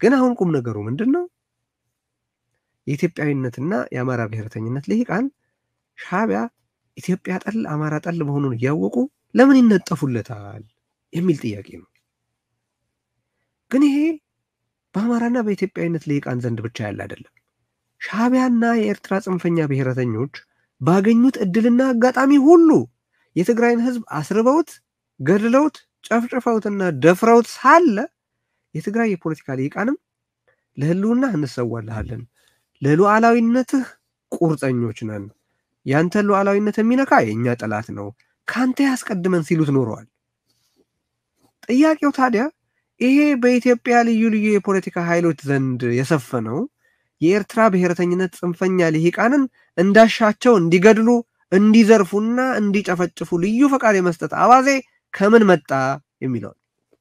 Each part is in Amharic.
ግን አሁን ቁም ነገሩ ምንድን ነው? የኢትዮጵያዊነትና የአማራ ብሔረተኝነት ልሂቃን ሻዕቢያ ኢትዮጵያ ጠል አማራ ጠል መሆኑን እያወቁ ለምን ይነጠፉለታል የሚል ጥያቄ ነው። ግን ይሄ በአማራና በኢትዮጵያዊነት ልሂቃን ዘንድ ብቻ ያለ አይደለም። ሻዕቢያና የኤርትራ ጽንፈኛ ብሔረተኞች ባገኙት እድልና አጋጣሚ ሁሉ የትግራይን ሕዝብ አስርበውት ገድለውት ጨፍጭፈውትና ደፍረውት ሳለ የትግራይ የፖለቲካ ልሂቃንም ለህልውና እንሰዋልሃለን፣ ለሉዓላዊነትህ ቁርጠኞች ነን፣ ያንተን ሉዓላዊነት የሚነካ የእኛ ጠላት ነው፣ ከአንተ ያስቀድመን ሲሉት ኖረዋል። ጥያቄው ታዲያ ይሄ በኢትዮጵያ ልዩ ልዩ የፖለቲካ ኃይሎች ዘንድ የሰፈነው የኤርትራ ብሔረተኝነት ጽንፈኛ ልሂቃንን እንዳሻቸው እንዲገድሉ እንዲዘርፉና እንዲጨፈጭፉ ልዩ ፈቃድ የመስጠት አባዜ ከምን መጣ የሚለውን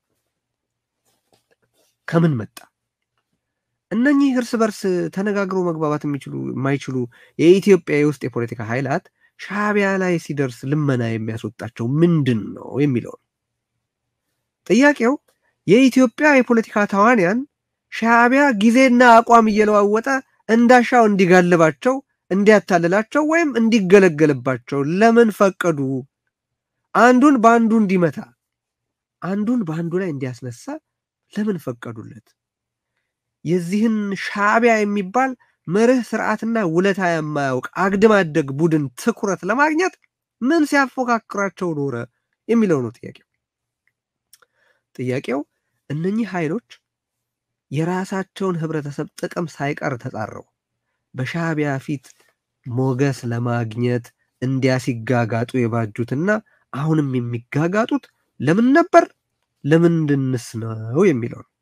ከምን መጣ? እነኚህ እርስ በርስ ተነጋግረው መግባባት የሚችሉ የማይችሉ የኢትዮጵያ የውስጥ የፖለቲካ ኃይላት ሻዕቢያ ላይ ሲደርስ ልመና የሚያስወጣቸው ምንድን ነው የሚለው ጥያቄው። የኢትዮጵያ የፖለቲካ ተዋንያን ሻዕቢያ ጊዜና አቋም እየለዋወጠ እንዳሻው እንዲጋልባቸው፣ እንዲያታልላቸው ወይም እንዲገለገልባቸው ለምን ፈቀዱ? አንዱን በአንዱ እንዲመታ፣ አንዱን በአንዱ ላይ እንዲያስነሳ ለምን ፈቀዱለት? የዚህን ሻዕቢያ የሚባል መርህ ስርዓትና ውለታ የማያውቅ አግድም አደግ ቡድን ትኩረት ለማግኘት ምን ሲያፎካክራቸው ኖረ የሚለው ነው ጥያቄው። ጥያቄው እነኚህ ኃይሎች የራሳቸውን ህብረተሰብ ጥቅም ሳይቀር ተጻረው በሻዕቢያ ፊት ሞገስ ለማግኘት እንዲያ ሲጋጋጡ የባጁትና አሁንም የሚጋጋጡት ለምን ነበር? ለምንድንስ ነው የሚለው ነው።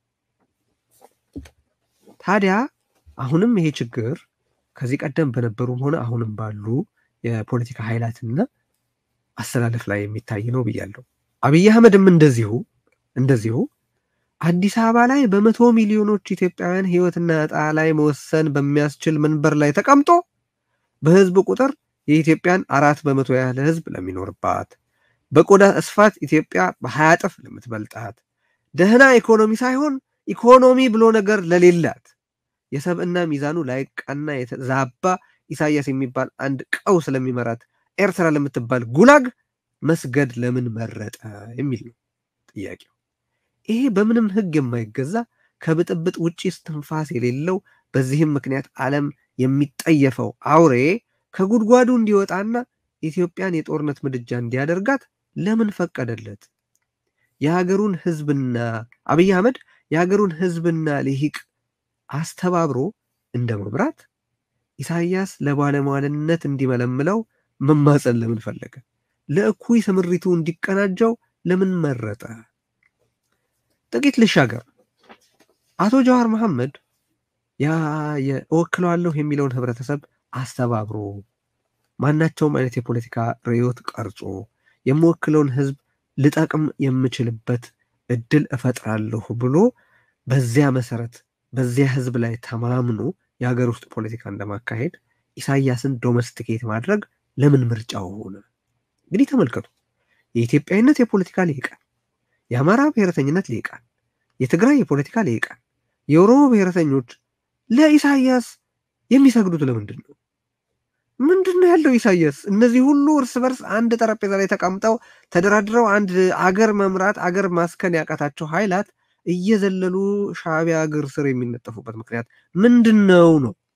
ታዲያ አሁንም ይሄ ችግር ከዚህ ቀደም በነበሩም ሆነ አሁንም ባሉ የፖለቲካ ኃይላትና አሰላለፍ ላይ የሚታይ ነው ብያለሁ። አብይ አህመድም እንደዚሁ እንደዚሁ አዲስ አበባ ላይ በመቶ ሚሊዮኖች ኢትዮጵያውያን ህይወትና ዕጣ ላይ መወሰን በሚያስችል መንበር ላይ ተቀምጦ በህዝብ ቁጥር የኢትዮጵያን አራት በመቶ ያህል ህዝብ ለሚኖርባት በቆዳ ስፋት ኢትዮጵያ በሀያ እጥፍ ለምትበልጣት ደህና ኢኮኖሚ ሳይሆን ኢኮኖሚ ብሎ ነገር ለሌላት የሰብዕና ሚዛኑ ላይቃና የተዛባ ኢሳያስ የሚባል አንድ ቀው ስለሚመራት ኤርትራ ለምትባል ጉላግ መስገድ ለምን መረጠ የሚል ነው ጥያቄው። ይሄ በምንም ህግ የማይገዛ ከብጥብጥ ውጭ እስትንፋስ የሌለው በዚህም ምክንያት ዓለም የሚጠየፈው አውሬ ከጉድጓዱ እንዲወጣና ኢትዮጵያን የጦርነት ምድጃ እንዲያደርጋት ለምን ፈቀደለት? የሀገሩን ህዝብና አብይ አህመድ የሀገሩን ህዝብና ልሂቅ አስተባብሮ እንደ መምራት ኢሳያስ ለባለሟልነት እንዲመለምለው መማፀን ለምን ፈለገ? ለእኩይ ስምሪቱ እንዲቀናጀው ለምን መረጠ? ጥቂት ልሻገር። አቶ ጀዋር መሐመድ ያ እወክለዋለሁ የሚለውን ህብረተሰብ አስተባብሮ ማናቸውም አይነት የፖለቲካ ርዕዮት ቀርጾ የምወክለውን ህዝብ ልጠቅም የምችልበት እድል እፈጥራለሁ ብሎ በዚያ መሰረት በዚያ ህዝብ ላይ ተማምኖ የሀገር ውስጥ ፖለቲካ እንደማካሄድ ኢሳያስን ዶሜስቲኬት ማድረግ ለምን ምርጫው ሆነ? እንግዲህ ተመልከቱ። የኢትዮጵያዊነት የፖለቲካ ልሂቃን፣ የአማራ ብሔረተኝነት ልሂቃን፣ የትግራይ የፖለቲካ ልሂቃን፣ የኦሮሞ ብሔረተኞች ለኢሳያስ የሚሰግዱት ለምንድን ነው? ምንድን ነው ያለው ኢሳያስ? እነዚህ ሁሉ እርስ በርስ አንድ ጠረጴዛ ላይ ተቀምጠው ተደራድረው አንድ አገር መምራት አገር ማስከን ያቃታቸው ኃይላት እየዘለሉ ሻዕቢያ እግር ስር የሚነጠፉበት ምክንያት ምንድን ነው ነው